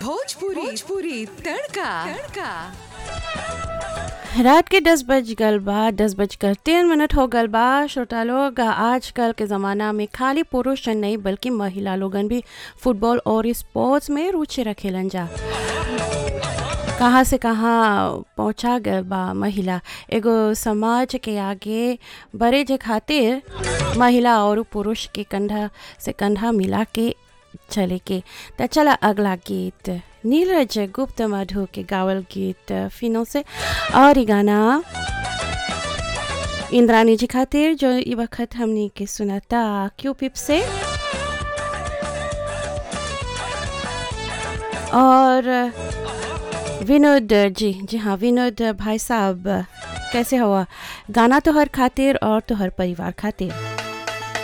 भोजपुरी भोजपुरी तड़का तड़का रात के दस बज गल बा दस बजकर तीन मिनट हो गल बा श्रोता लोग आजकल के ज़माना में खाली पुरुष नहीं बल्कि महिला लोगन भी फुटबॉल और स्पोर्ट्स में रुचि रखेलन जा कहाँ से कहाँ पहुँचा गल बा महिला एगो समाज के आगे बड़े जे खातिर महिला और पुरुष के कंधा से कंधा मिला के चले के त चला अगला गीत नीरज गुप्त मधु के गावल गीत फिनो से और ई गाना इंद्रानी जी खातिर जो ई वक्त हमनी के सुनाता क्यू पिप से और विनोद जी जी हाँ विनोद भाई साहब कैसे हुआ गाना तो हर खातिर और तो हर परिवार खातिर